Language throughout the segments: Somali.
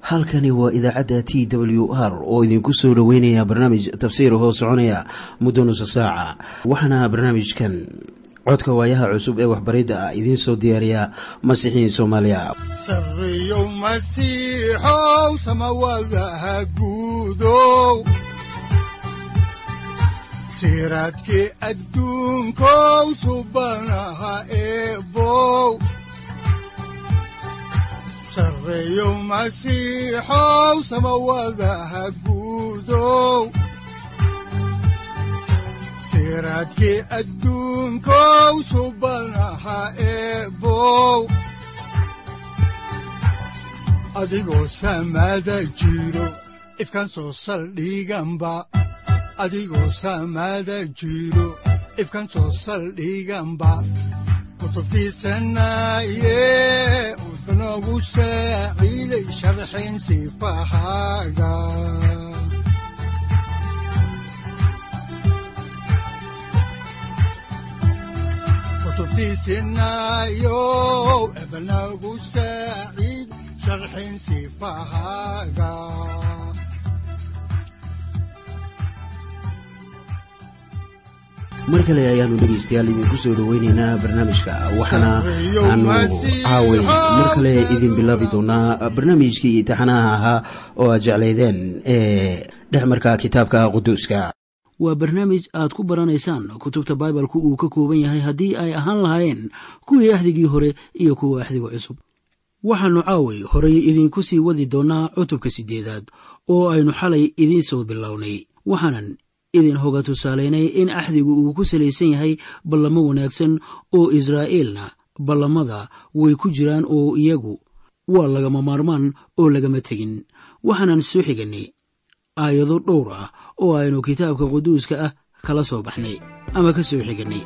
halkani waa idaacadda t w r oo idinku soo dhoweynaya barnaamij tafsiir hoo soconaya muddo nusa saaca waxaana barnaamijkan codka waayaha cusub ee waxbaridda ah idiin soo diyaariya masiixiin soomaaliya sareyow masiixow samawadaha guudow siraadkii adduunkow subanaha eebow sareyow masiixow samawadaha guudow siraadkii adduunkow subanaha eebow adigoo samada jiro ifkaan soo saldhiganba adigoo samada jiro ifkaan soo saldhiganba kutubtiisanaye udnogu saaciiday sharxin sifahaaga kutubtiisinayo ebnagu saaciid sharxin sifahaaga mar kale ayaanu dhegaystayaal idinku soo dhoweyneynaa barnaamijka waxaana aanu caaway mar kale idin bilaabi doonaa barnaamijkii imtixaanaha ahaa oo aad jeclaydeen ee dhexmarka kitaabka quduuska waa barnaamij aad ku baranaysaan kutubta baibalku uu ka kooban yahay haddii ay ahaan lahaayeen kuwii axdigii hore iyo kuwa axdiga cusub waxaannu caaway horay idinku sii wadi doonnaa cutubka siddeedaad oo aynu xalay idiin soo bilownay waxaanan idin hoga tusaalaynay in axdigu uu ku salaysan yahay ballamo wanaagsan oo israa'iilna ballamada way ku jiraan oo iyagu waa lagama maarmaan oo lagama tegin waxaanan soo xigannay aayado dhowr ah oo aynu kitaabka quduuska ah kala soo baxnay ama ka soo xigannay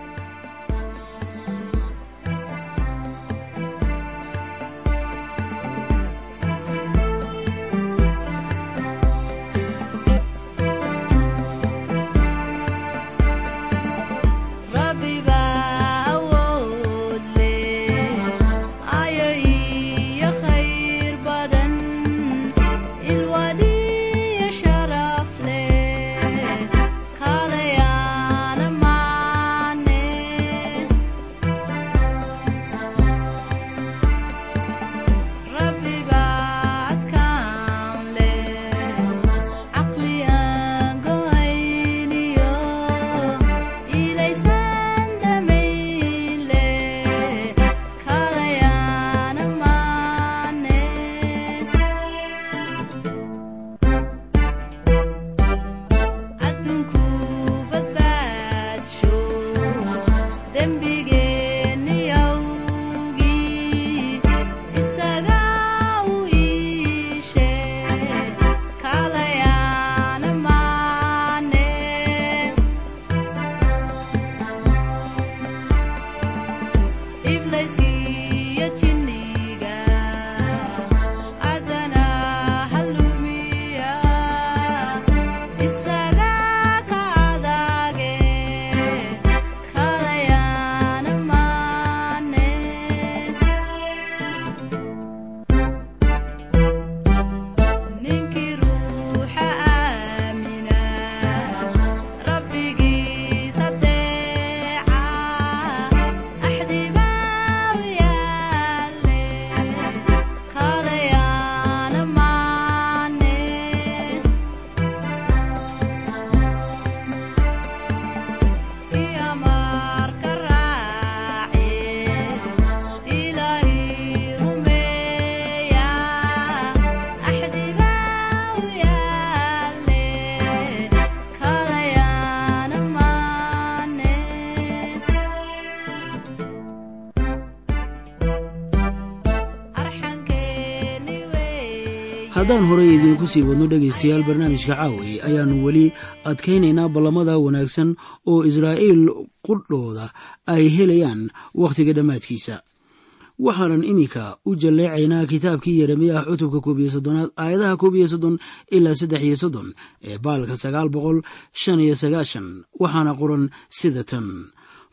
haddaan horay idiinku sii wadno dhegaystayaal barnaamijka caawi ayaannu weli adkaynaynaa ballamada wanaagsan oo israa'iil qudhooda ay helayaan wakhtiga dhammaadkiisa waxaanan iminka u jalleecaynaa kitaabkii yeremiyaah cutubka koob iyo soddonaad aayadaha koob iyo soddon ilaa saddex iyo soddon ee baalka sagaal boqol shan iyo sagaashan waxaana qoran sida tan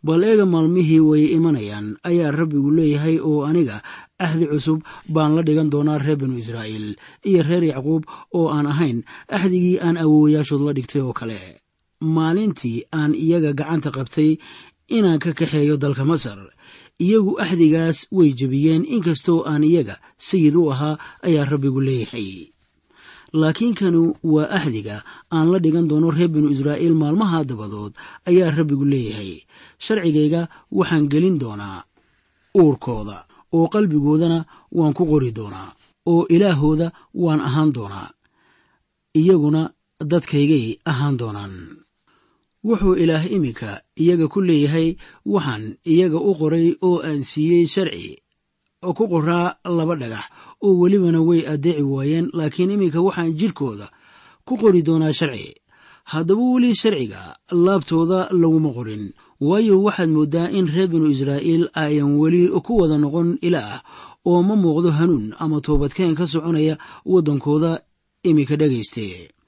bal eega maalmihii way imanayaan ayaa rabbigu leeyahay oo aniga axdi cusub baan la dhigan doonaa reer binu israa'iil iyo reer yacquub oo aan ahayn axdigii aan awoowayaashood la dhigtay oo kale maalintii aan iyaga gacanta qabtay inaan ka kaxeeyo dalka masar iyagu axdigaas way jebiyeen inkastoo aan iyaga sayid u ahaa ayaa rabbigu leeyahay laakiin kanu waa axdiga aan la dhigan doono reer binu israa'iil maalmaha dabadood ayaa rabbigu leeyahay sharcigayga waxaan gelin doonaa uurkooda oo qalbigoodana waan ku qori doonaa oo ilaahooda waan ahaan doonaa iyaguna dadkaygay ahaan doonaan wuxuu ilaah iminka iyaga ku leeyahay waxaan iyaga u qoray oo aan siiyey sharci oo ku qoraa laba dhagax oo welibana way addeeci waayeen laakiin iminka waxaan jidhkooda ku qori doonaa sharci haddaba weli sharciga laabtooda laguma qorin waayo waxaad mooddaa in reer binu israa'iil ayan weli ku wada noqon ilaah oo ma muuqdo hanuun ama toobadkeen ka soconaya waddankooda iminka dhegayste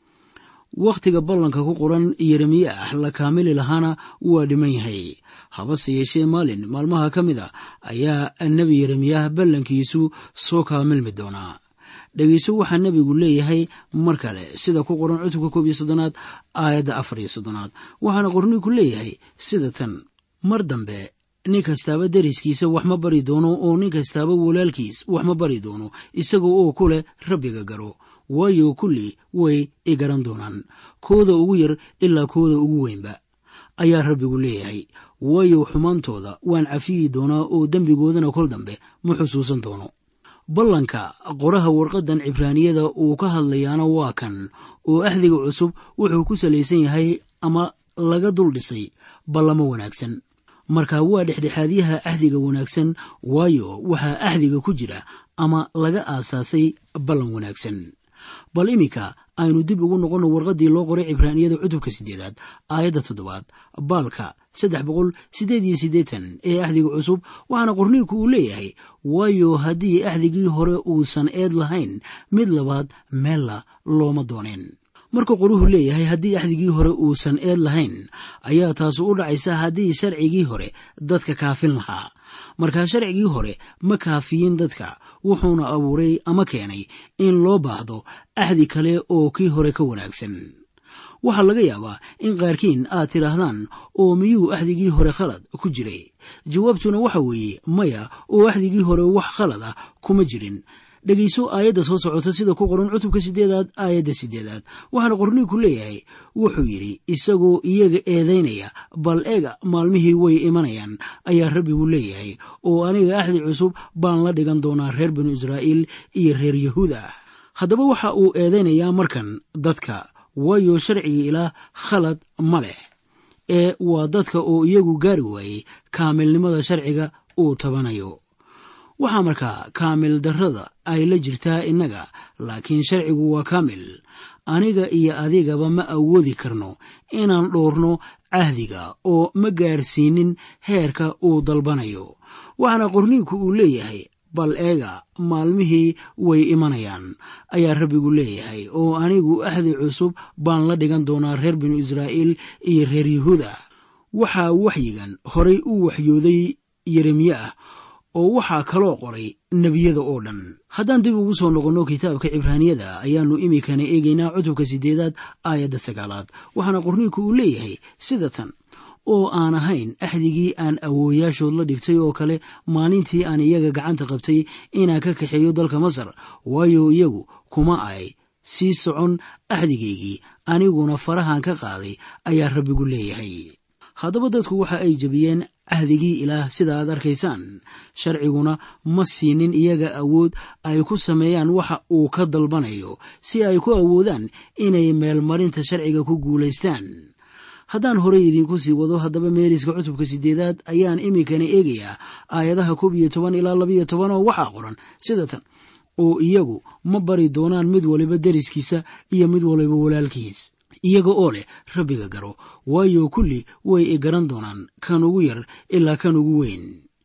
wakhtiga ballanka ku qoran yeremiye ah la kaamili lahaana waa dhiman yahay habase yeeshee maalin maalmaha ka mid a ayaa nebi yeremiyah ballankiisu soo kaamilmi doonaa dhegeyso waxaa nebigu leeyahay mar kale sida ku qoran cutubka koob iyo soddonaad aayadda afar iyo soddonaad waxaana qorniinku leeyahay sida tan mar dambe nin kastaaba deriskiisa wax ma bari doono oo nin kastaaba walaalkiis wax ma bari doono isaga oo ku leh rabbiga garo waayo kulli way i garan doonaan kooda ugu yar ilaa kooda ugu weynba ayaa rabbigu leeyahay waayo xumaantooda waan cafiyi doonaa oo dembigoodana kol dambe ma xusuusan doono ballanka qoraha warqaddan cibraaniyada uu ka hadlayaana waa kan oo axdiga cusub wuxuu ku salaysan yahay ama laga dul dhisay ballamo wanaagsan marka waa dhexdhexaadyaha axdiga wanaagsan waayo waxaa axdiga ku jira ama laga aasaasay ballan wanaagsan bal iminka aynu dib ugu noqonno warqaddii loo qoray cibraaniyada cutubka siddeedaad aayadda toddobaad baalka saddex boqol siddeed iyo siddeetan ee axdiga cusub waxaana qorniinku uu leeyahay waayo haddii axdigii hore uusan eed lahayn mid labaad meella looma dooneen marka qoruhu leeyahay haddii axdigii hore uusan eed lahayn ayaa taasu u dhacaysa haddii sharcigii hore dadka kaafin lahaa markaa sharcigii hore ma kaafiyin dadka wuxuuna abuuray ama keenay in loo baahdo axdi kale oo kii hore ka wanaagsan waxaa laga yaabaa in qaarkiin aad tidhaahdaan oo miyuu axdigii hore khalad ku jiray jawaabtuna waxa weeye maya oo axdigii hore wax khalad ah kuma jirin dhegayso aayadda soo socota sida ku qoran cutubka sideedaad aayadda sideedaad waxaana qorniinku leeyahay wuxuu yidhi isagoo iyaga eedaynaya bal eega maalmihii way imanayaan ayaa rabbigu leeyahay oo aniga axdi cusub baan la dhigan doonaa reer binu israa'iil iyo reer yahuuda haddaba waxa uu eedaynayaa markan dadka waayo sharcigii ilaah khalad ma leh ee waa dadka oo iyagu gaari waayey kaamilnimada sharciga uu tabanayo waxaa markaa kaamil darrada ay la jirtaa innaga laakiin sharcigu waa kaamil aniga iyo adigaba ma awoodi karno inaan dhoorno cahdiga oo ma gaarsiinin heerka uu dalbanayo waxaana qorniinku uu leeyahay bal eega maalmihii way imanayaan ayaa rabbigu leeyahay oo anigu axdi cusub baan la dhigan doonaa reer binu israa'iil iyo reer yahuuda waxaa waxyigan horay u waxyooday yeremiye ah oo waxaa kaloo qoray nebiyada oo dhan haddaan dib ugu soo noqonno kitaabka cibraaniyada ayaannu iminkana eegaynaa cutubka siddeedaad aayadda sagaalaad waxaana qorniinku uu leeyahay sida tan oo aan ahayn axdigii aan awooyaashood la dhigtay oo kale maalintii aan iyaga gacanta qabtay inaan ka kaxeeyo dalka masar waayo iyagu kuma ay sii socon axdigaygii aniguna farahan ka qaaday ayaa rabbigu leeyahay haddaba dadku waxa ay jebiyeen cahdigii ilaah sida aad arkaysaan sharciguna ma siinin iyaga awood ay ku sameeyaan waxa uu ka dalbanayo si ay ku awoodaan inay meelmarinta sharciga ku guulaystaan haddaan horey idiinku sii wado haddaba meeriska cutubka sideedaad ayaan iminkana eegayaa aayadaha koob iyo toban ilaa labayo toban oo waxaa qoran sida tan oo iyagu ma bari doonaan mid waliba deriskiisa iyo mid waliba walaalkiis iyaga oo leh rabbiga garo waayo kulli way i garan doonaan kan ugu yar ilaa kan ugu weyn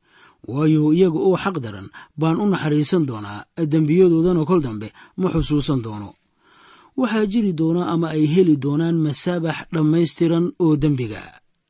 waayo iyaga oo xaq daran baan u naxariisan doonaa dembiyadoodana kol dambe ma xusuusan doono waxaa jiri doona ama ay heli doonaan masaabax dhammaystiran oo dembiga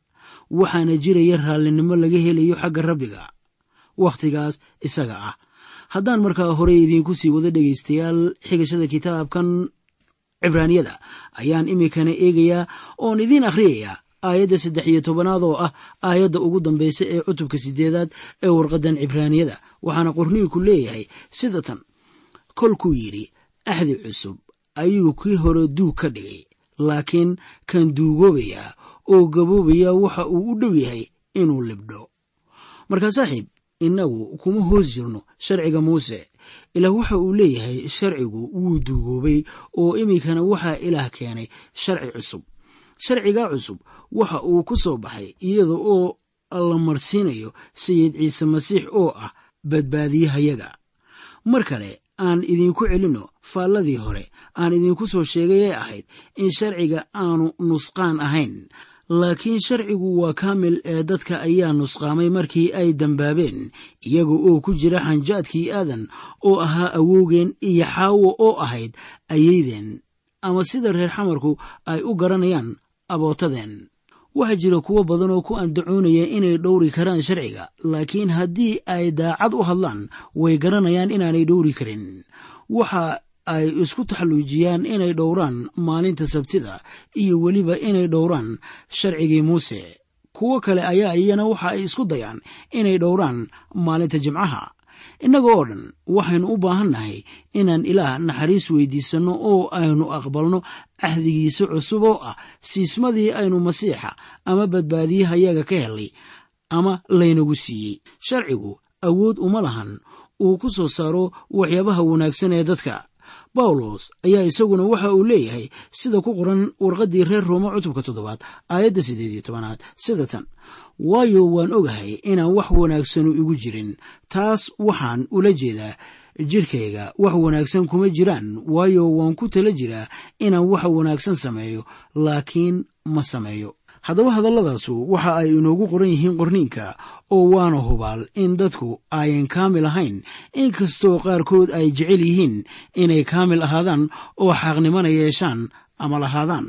waxaana jiraya raallinimo laga helayo xagga rabbiga wakhtigaas isaga ah haddaan markaa horey idiinku sii wada dhegaystayaal xigashada kitaabkan cibraaniyada ayaan iminkana eegayaa oon idiin akhriyayaa aayadda saddex iyo tobanaad oo ah aayadda ugu dambaysa ee cutubka sideedaad ee warqaddan cibraaniyada waxaana qorniinku leeyahay sida tan kolkuu yidhi axdi cusub ayuu kii hore duug ka dhigay laakiin kan duugoobayaa oo gaboobaya waxa uu u dhow yahay inuu libdho markaa saaxiib innagu kuma hoos jirno sharciga muuse ilaah waxa uu leeyahay sharcigu wuu duugoobay oo iminkana waxaa ilaah keenay sharci cusub sharcigaa cusub waxa uu ku soo baxay iyada oo la marsiinayo sayid ciise masiix oo ah badbaadiyahayaga mar kale aan idinku celinno faalladii hore aan idinku soo sheegay ee ahayd in sharciga aanu nusqaan ahayn laakiin sharcigu waa kaamil ee dadka ayaa nusqaamay markii ay dambaabeen iyaga oo ku jira xanjaadkii aadan oo ahaa awowgeen iyo xaawo oo ahayd ayeydeen ama sida reer xamarku ay u garanayaan abootadeen waxaa jira kuwo badan oo ku andacoonaya inay dhowri karaan sharciga laakiin haddii ay daacad u hadlaan way garanayaan inaanay dhowri karin waxa ay isku taxalluujiyaan inay dhowraan maalinta sabtida iyo weliba inay dhowraan sharcigii muuse kuwo kale ayaa iyana waxa ay isku dayaan inay dhowraan maalinta jimcaha innaga oo dhan waxaynu u baahannahay inaan ilaah naxariis weydiisanno oo aynu aqbalno cahdigiisa cusub oo ah siismadii aynu masiixa ama badbaadiyahayaga ka helay ama laynagu siiyey sharcigu awood uma lahan uu ku soo saaro waxyaabaha wanaagsan ee dadka bawlos ayaa isaguna waxa uu leeyahay sida ku qoran warqaddii reer rooma cutubka toddobaad aayadda siddeed iyo tobanaad sida tan waayo waan ogahay inaan wax wanaagsanu igu jirin taas waxaan ula jeedaa jirkayga wax wanaagsan kuma jiraan waayo waan ku tala jiraa inaan wax wanaagsan sameeyo laakiin ma sameeyo haddaba hadalladaasu waxa ay inoogu qoran yihiin qorniinka oo waana hubaal in dadku ayan kaamil ahayn inkastoo qaarkood ay jecel yihiin inay kaamil ahaadaan oo xaqnimana yeeshaan ama lahaadaan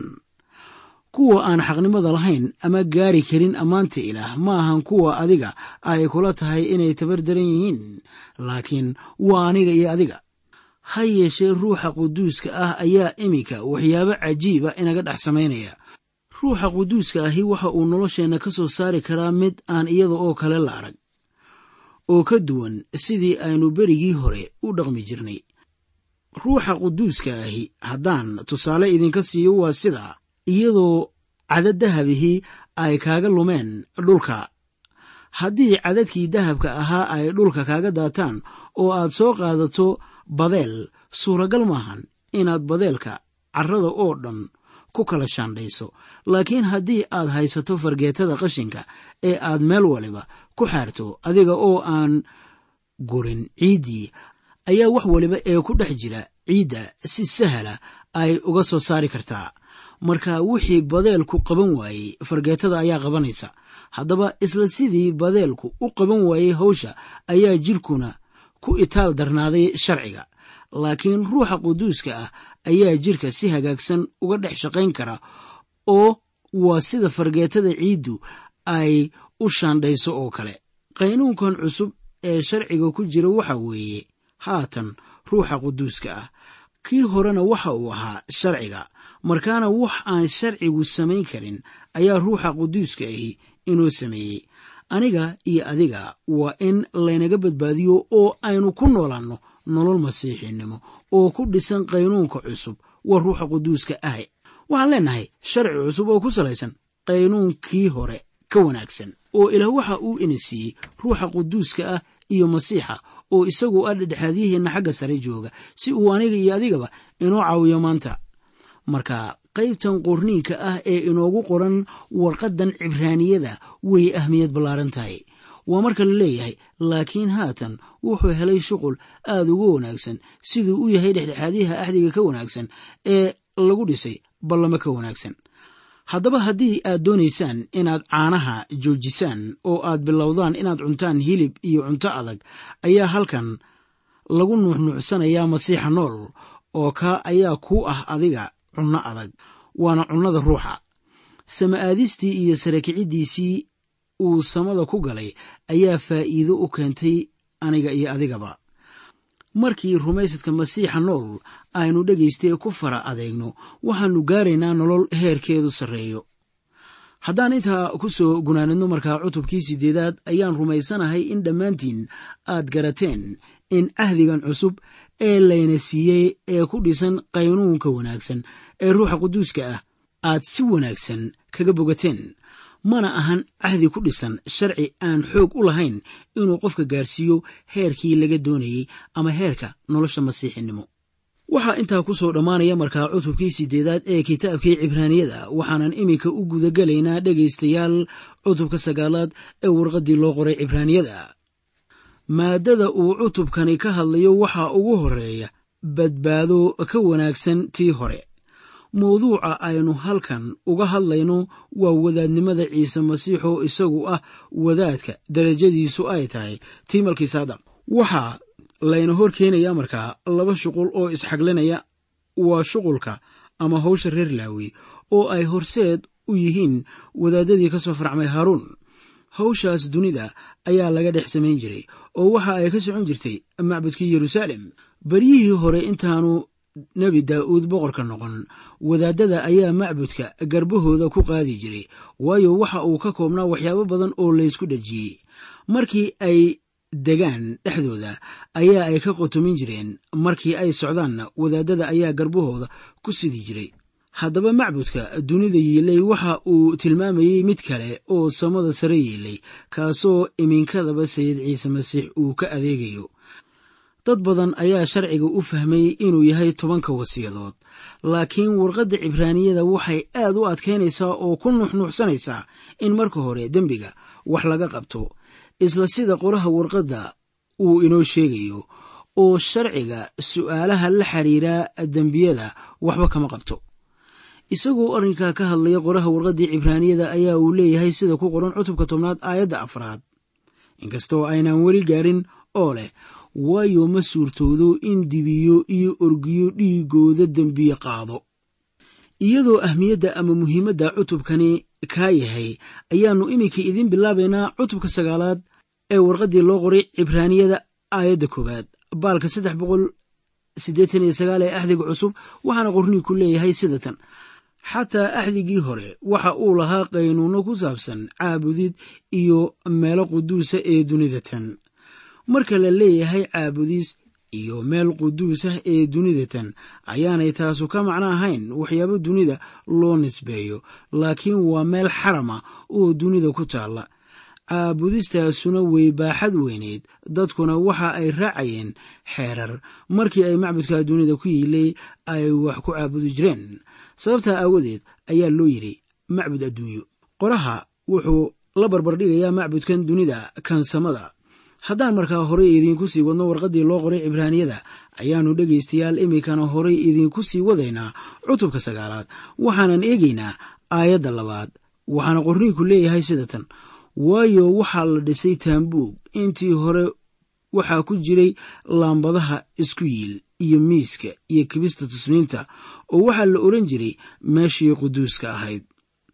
kuwa aan xaqnimada lahayn ama gaari karin ammaanta ilaah ma ahan kuwa adiga ay kula tahay inay tabar daran yihiin laakiin waa aniga iyo adiga ha yeeshee ruuxa quduuska ah ayaa iminka waxyaabo cajiiba inaga dhex samaynaya ruuxa quduuska ahi waxa uu nolosheenna ka soo saari karaa mid aan iyada oo kale la arag oo ka duwan sidii aynu berigii hore u dhaqmi jirnay ruuxa quduuska ahi haddaan tusaale idinka siiyo waa sida iyadoo cadad dahabihii ay kaaga lumeen dhulka haddii cadadkii dahabka ahaa ay dhulka kaaga daataan oo aad soo qaadato badeel suuragal maahan inaad badeelka carrada oo dhan ku kala shaandhayso laakiin haddii aad haysato fargeetada qashinka ee aad meel waliba ku xaarto adiga oo aan gurin ciiddii ayaa wax waliba ee ku dhex jira ciidda si sahla ay uga soo saari kartaa marka wixii badeelku qaban waayey fargeetada ayaa qabanaysa haddaba isla sidii badeelku u qaban waayey hawsha ayaa jirkuna ku itaal darnaaday sharciga laakiin ruuxa quduuska ah ayaa jirka si hagaagsan uga dhex shaqayn kara oo waa sida fargeetada ciiddu ay u shaandhayso oo kale qaynuunkan cusub ee sharciga ku jira waxa weeye haatan ruuxa quduuska ah kii horena waxa uu ahaa sharciga markaana wax aan sharcigu samayn karin ayaa ruuxa quduuska ahi inoo sameeyey aniga iyo adiga waa in laynaga badbaadiyo oo aynu ku noolaanno nolol masiixinnimo oo ku dhisan qaynuunka cusub waa ruuxa quduuska ahe waxaan leenahay sharci cusub oo ku salaysan qaynuunkii hore ka wanaagsan oo ilaah waxa uu ina siiyey ruuxa quduuska ah iyo masiixa oo isagu ah dhexdhexaadyaheenna xagga sare jooga si uu aniga iyo adigaba inoo caawiyo maanta marka qaybtan qorniinka ah ee inoogu qoran warqaddan cibraaniyada way ahmiyad ballaaran tahay waa marka la leeyahay laakiin haatan wuxuu helay shuqul aada uga wanaagsan siduu u yahay dhexdhexaadyaha axdiga ka wanaagsan ee lagu dhisay ballamo ka wanaagsan haddaba haddii aad doonaysaan inaad caanaha joojisaan oo aad bilowdaan inaad cuntaan hilib iyo cunto adag ayaa halkan lagu nuuxnuucsanayaa masiixa nool oo kaa ayaa kuu ah adiga cunno adag waana cunnada ruuxa sama-aadistii iyo sarakiciddiisii uu samada ku galay ayaa faa'iido u keentay aniga iyo adigaba markii rumaysadka masiixa nool aynu dhegaystay ku fara adeegno waxaannu gaaraynaa nolol heerkeedu sarreeyo haddaan intaa ku soo gunaanadno markaa cutubkii siddeedaad ayaan rumaysanahay in dhammaantiin aad garateen in cahdigan cusub ee layna siiyey ee ku dhisan qaynuunka wanaagsan ee ruuxa quduuska ah aad si wanaagsan kaga bogateen mana ahan cahdi ku dhisan sharci aan xoog u lahayn inuu qofka gaarsiiyo heerkii laga doonayey ama heerka nolosha masiixinimo waxaa intaa ku soo dhammaanaya markaa cutubkii siddeedaad ee kitaabkii cibraaniyada waxaanan iminka u gudagelaynaa dhegaystayaal cutubka sagaalaad ee warqaddii loo qoray cibraaniyada maaddada uu cutubkani ka hadlayo waxaa ugu horreeya badbaado ka wanaagsan tii hore mawduuca aynu halkan uga hadlayno waa wadaadnimada ciise masiix oo isagu ah wadaadka darajadiisu ay tahay tii malkii saadaq waxaa layna hor keenaya markaa laba shuqul oo isxaglinaya waa shuqulka ama hawsha reer laawi oo ay horseed u yihiin wadaadadii ka soo farcmay haaruun hawshaas dunida ayaa laga dhex samayn jiray oo waxa ay ka socon jirtay macbudkii yeruusaalem beryihii hore intaanu nebi daa'uud boqorka noqon wadaadada ayaa macbudka garbahooda ku qaadi jiray waayo waxa uu ka koobnaa waxyaabo badan oo laysku dhejiyey markii ay degaan dhexdooda ayaa ay ka qotomin jireen markii ay socdaanna wadaadada ayaa garbahooda ku sidi jiray haddaba macbudka dunida yiilay waxa uu tilmaamayey mid kale oo samada sare yiilay kaasoo iminkadaba sayid ciise masiix uu ka adeegayo dad badan ayaa sharciga u fahmay inuu yahay tobanka wasiyadood laakiin warqadda cibraaniyada waxay aad u adkaynaysaa oo ku nuuxnuuxsanaysaa in marka hore dembiga wax laga qabto isla sida qoraha warqadda uu inoo sheegayo oo sharciga su'aalaha la xiriira dembiyada waxba kama qabto isagoo arrinkaa ka hadlaya qoraha warqaddii cibraaniyada ayaa uu leeyahay sida ku qoran cutubka tobnaad aayadda afraad inkastoo aynaan weli gaarin oo leh waayo ma suurtoodo in dibiyo iyo orgiyo dhiigooda dembiye qaado iyadoo ahmiyadda ama muhiimadda cutubkani kaa yahay ayaannu iminka idiin bilaabaynaa cutubka sagaalaad ee warqaddii loo qoray cibraaniyada aayadda koowaad baalka saddex boqol siddeetan iyo sagaal ee axdiga cusub waxaana qornii ku leeyahay sida tan xataa axdigii hore waxa uu lahaa qaynuunno ku saabsan caabudid iyo meelo quduusa ee dunida tan marka la leeyahay caabudis iyo meel quduus ah ee dunida tan ayaanay taasu ka macno ahayn waxyaabo dunida loo nisbeeyo laakiin waa meel xarama oo dunida ku taalla caabudistaasuna way baaxad weyneyd dadkuna waxa ay raacayeen xeerar markii ay macbudka dunida ku yiilay ay wax ku caabudi jireen sababtaa aawadeed ayaa loo yidhi macbud adduunyo qoraha wuxuu la barbardhigayaa macbudkan dunida kansamada haddaan markaa horey idiinku sii wadno warqaddii loo qoray cibraaniyada ayaannu dhegaystayaal iminkana horey idiinku sii wadaynaa cutubka sagaalaad waxaanan eegaynaa aayadda labaad waxaana qorniinku leeyahay sida tan waayo waxaa la dhisay taambuug intii hore waxaa ku jiray laambadaha isku yiil iyo miiska iyo kibista tusniinta oo waxaa la odhan jiray meeshii quduuska ahayd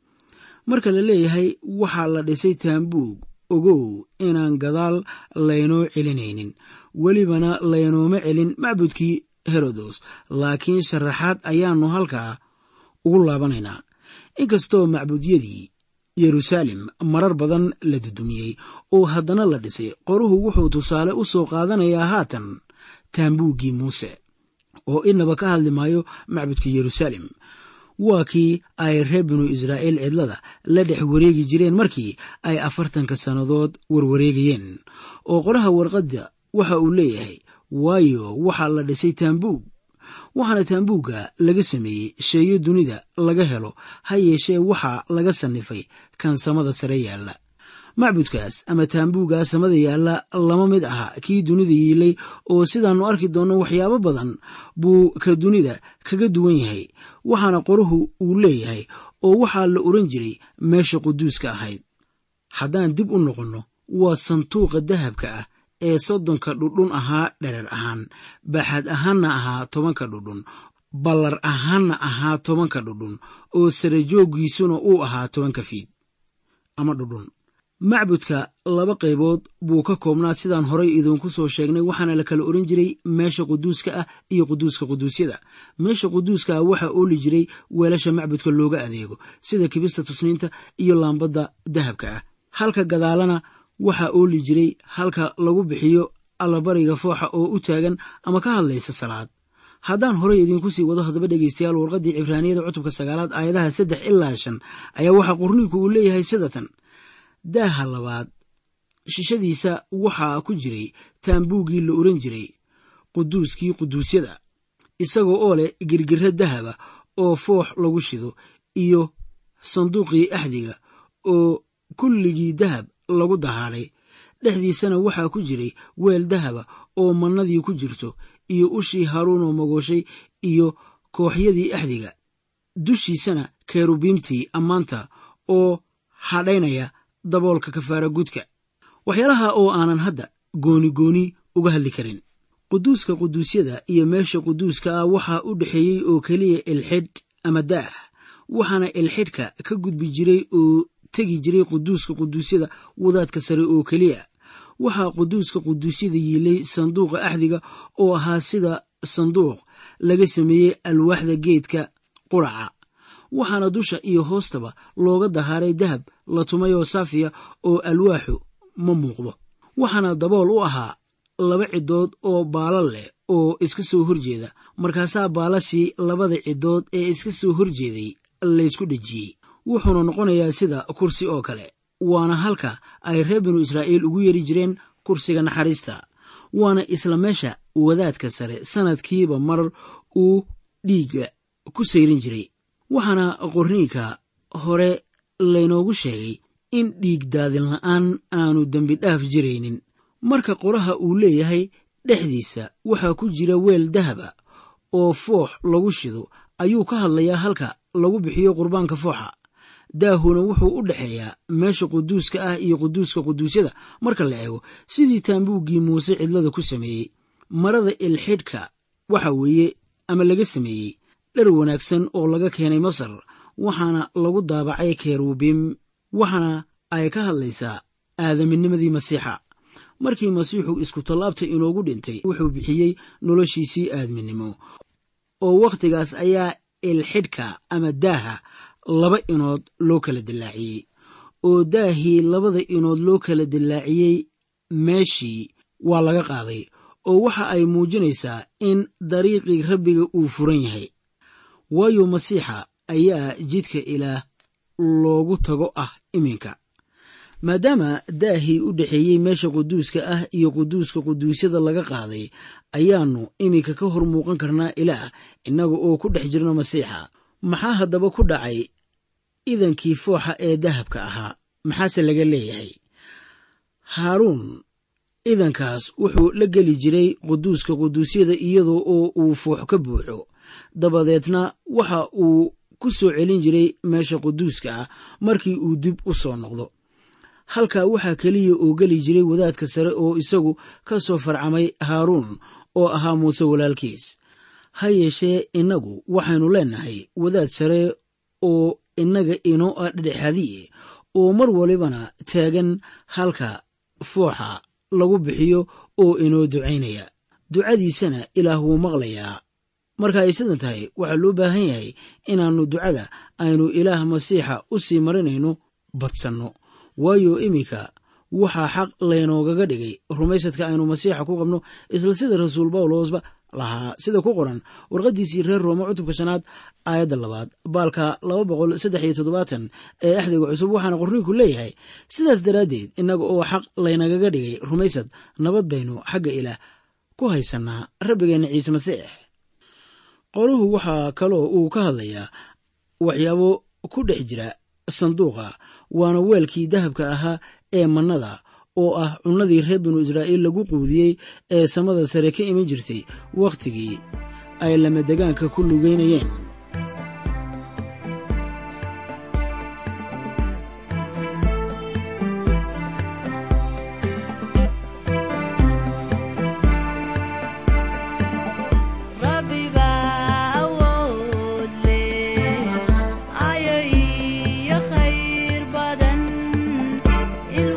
marka la leeyahay waxaa la dhisay taambuug ogow inaan gadaal laynoo celinaynin welibana laynooma celin macbudkii herodos laakiin sharaxaad ayaannu halkaa ugu laabanaynaa inkastoo macbudyadii yeruusaalem marar badan la dudumiyey oo haddana la dhisay qoruhu wuxuu tusaale u soo qaadanayaa haatan taambuuggii muuse oo inaba ka hadli maayo macbudka yeruusaalem waa kii ay reer binu israa'iil cidlada la dhex wareegi jireen markii ay afartanka sannadood warwareegayeen oo qoraha warqadda waxa uu leeyahay waayo waxaa la dhisay taambuug waxaana taambuugga laga sameeyey sheeyo dunida laga helo ha yeeshee waxaa laga sannifay kan samada sare yaalla macbudkaas ama taambuuggaa samada yaalla lama mid aha kii dunida yiilay oo sidaannu arki doonno waxyaabo badan buu ka dunida kaga duwan yahay waxaana qoruhu uu leeyahay oo waxaa la oran jiray meesha quduuska ahayd haddaan dib u noqonno waa sanduuqa dahabka ah ee soddonka dhudhun ahaa dherer ahaan baaxad ahaanna ahaa tobanka dhudhun ballar ahaanna ahaa tobanka dhudhun oo sare jooggiisuna uu ahaa tobanka fiid ama dhudhun macbudka laba qaybood buu ka koobnaa sidaan horay idinku soo sheegnay waxaana la kala ohan jiray meesha quduuska ah iyo quduuska quduusyada meesha quduuska ah waxaa ooli jiray weelasha macbudka looga adeego sida kibista tusniinta iyo laambadda dahabka ah halka gadaalana waxaa ooli jiray halka lagu bixiyo allabariga fooxa oo u taagan ama ka hadlaysa salaad haddaan horey idiinku sii wado haddaba dhegeystayaal warqaddii cibraaniyada cutubka sagaalaad aayadaha saddex ilaa shan ayaa waxaa qurniinku uu leeyahay sidatan daaha labaad shishadiisa waxaa ku jiray taambuuggii la oran jiray quduuskii quduusyada isagoo oo leh girgiro dahaba oo foox lagu shido iyo sanduuqii axdiga oo kulligii dahab lagu dahaadhay dhexdiisana waxaa ku jiray weel dahaba oo mannadii ku jirto iyo ushii haruunoo magooshay iyo kooxyadii axdiga dushiisana kerubiimtii ammaanta oo hadhaynaya daboolka kafaara gudka waxyaalaha oo aanan hadda gooni gooni uga hadli karin quduuska quduusyada iyo meesha quduuska ah waxaa u dhexeeyey oo keliya ilxidh ama daah waxaana ilxidhka ka gudbi jiray oo tegi jiray quduuska quduusyada wadaadka sare oo keliya waxaa quduuska quduusyada yiilay sanduuqa axdiga oo ahaa sida sanduuq laga sameeyey alwaaxda geedka quraca waxaana dusha iyo hoostaba looga dahaaray dahab la tumay oo saafiya oo alwaaxu ma muuqdo waxaana dabool u ahaa laba ciddood oo baalal leh oo iska soo horjeeda markaasaa baalashii labada ciddood ee iska soo horjeeday laysku dhejiyey wuxuuna noqonayaa sida kursi oo kale waana halka ay reer binu israa'iil ugu yeeri jireen kursiga naxariista waana isla meesha wadaadka sare sannadkiiba mar uu dhiigga ku sayrin jiray waxaana qorniinka hore laynoogu sheegay in dhiig daadin la'aan aanu dembi dhaaf jiraynin marka qoraha uu leeyahay dhexdiisa waxaa ku jira weel dahaba oo foox lagu shido ayuu ka hadlayaa halka lagu bixiyo qurbaanka fooxa daahuna wuxuu u dhexeeyaa meesha quduuska ah iyo quduuska quduusyada marka la eego sidii taambuuggii muuse cidlada ku sameeyey marada ilxidhka waxa weeye ama laga sameeyey dhar wanaagsan oo laga keenay masar waxaana lagu daabacay kerubiim waxaana ay ka hadlaysaa aadaminnimadii masiixa markii masiixu isku tallaabta inoogu dhintay wuxuu bixiyey noloshiisii aadminimo oo wakhtigaas ayaa ilxidhka ama daaha laba inood loo kala dillaaciyey oo daahii labada inood loo kala dillaaciyey meeshii waa laga qaaday oo waxa ay muujinaysaa in dariiqii rabbiga uu furan yahay waayo masiixa ayaa jidka ilaah loogu tago ah iminka maadaama daahii u dhexeeyey meesha quduuska ah iyo quduuska quduusyada laga qaaday ayaannu iminka ka hor muuqan karnaa ilaah innaga oo ku dhex jirno masiixa maxaa haddaba ku dhacay idankii fooxa ee dahabka ahaa maxaase laga leeyahay haaruun idankaas wuxuu la geli jiray quduuska quduusyada iyadoo oo uu foox ka buuxo dabadeedna waxa uu ku soo celin jiray meesha quduuska ah markii uu dib u soo noqdo halkaa waxaa keliya oo geli jiray wadaadka sare oo isagu ka soo farcamay haaruun oo ahaa muuse walaalkiis ha yeeshee innagu waxaynu leennahay wadaad sare oo innaga inoo ah dhedhexadiye oo mar walibana taagan halka fooxa lagu bixiyo oo inoo ducaynaya ducadiisana ilaah wuu maqlayaa marka ay sidan tahay waxaa loo baahan yahay inaannu ducada aynu ilaah masiixa u sii marinayno badsanno waayo iminka waxaa xaq laynoogaga dhigay rumaysadka aynu masiixa ku qabno isla sida rasuul bawlosba lahaa sida ku qoran warqaddiisii reer roome cutubka shanaad aayadda labaad baalka laba boqol saddex iyo toddobaatan ee axdiga cusub waxaana qorniinku leeyahay sidaas daraaddeed innaga oo xaq laynagaga dhigay rumaysad nabad baynu xagga ilaah ku haysannaa rabbigeenna ciise masiix qoruhu waxaa kaloo uu ka hadlayaa waxyaabo ku dhex jira sanduuqa waana weelkii dahabka ahaa ee mannada oo ah cunnadii reer binu israa'iil lagu quudiyey ee samada sare ka iman jirtay wakhtigii ay lamadegaanka ku lugeynayeen ayo iyo khayr badan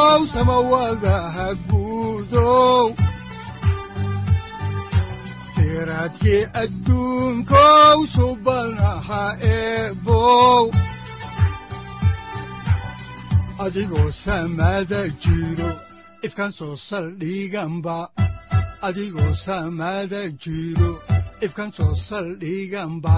guudow samawadaha guudow siraadkii adduunkow subanaha eebow adigoo samada jiro ifkan soo saldhiganba adigoo samada jiro ifkan soo saldhiganba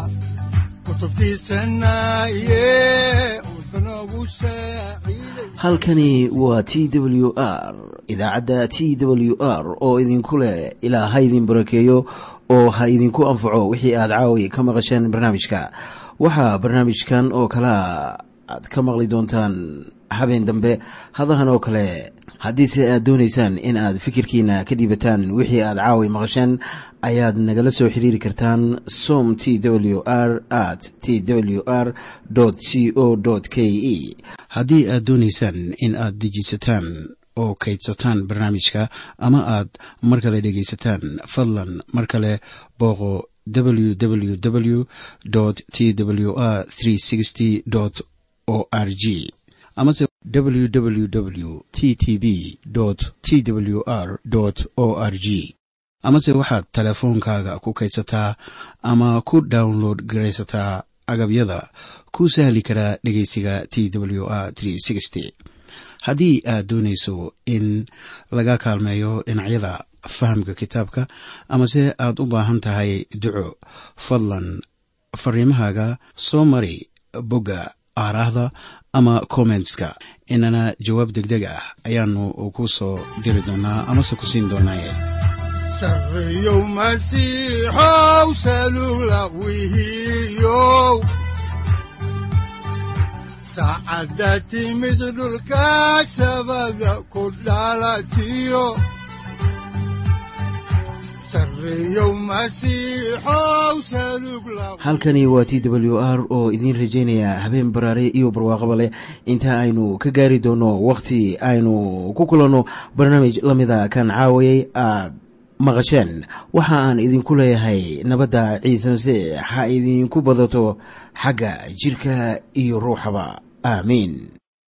halkani waa t w r idaacadda t w r oo idinku leh ilaa ha idin barakeeyo oo ha idinku anfaco wixii aad caawi ka maqasheen barnaamijka waxaa barnaamijkan oo kalaa aad ka maqli doontaan habeen dambe hadahan oo kale haddiise aad doonaysaan in aad fikirkiina ka dhiibataan wixii aad caawi maqasheen ayaad nagala soo xiriiri kartaan som t w r at t w r c o k e haddii aad doonaysaan in aad dejiisataan oo kaydsataan barnaamijka ama aad mar kale dhegaysataan fadlan mar kale booqo www t w r o r g amase www t t b t w r o r g amase waxaad teleefoonkaaga ku kaydsataa ama ku download garaysataa agabyada ku sahli karaa dhegeysiga t w r haddii aad doonayso in laga kaalmeeyo dhinacyada fahamka kitaabka amase aad u baahan tahay duco fadlan fariimahaaga soo mari bogga aaraahda ama kommentska inana jawaab deg deg ah ayaanu ku soo diri doonaa amase ku siin doonaaye sareyow masiixow salula wihiyow saacadda timid dhulka sabada ku dhalatiyo halkani waa t w r oo idiin rajaynaya habeen baraare iyo barwaaqaba leh inta aynu ka gaari doono wakhti aynu ku kulanno barnaamij la mida kan caawayay aad maqasheen waxa aan idinku leeyahay nabadda ciise masiix ha idinku badato xagga jidhka iyo ruuxaba aamiin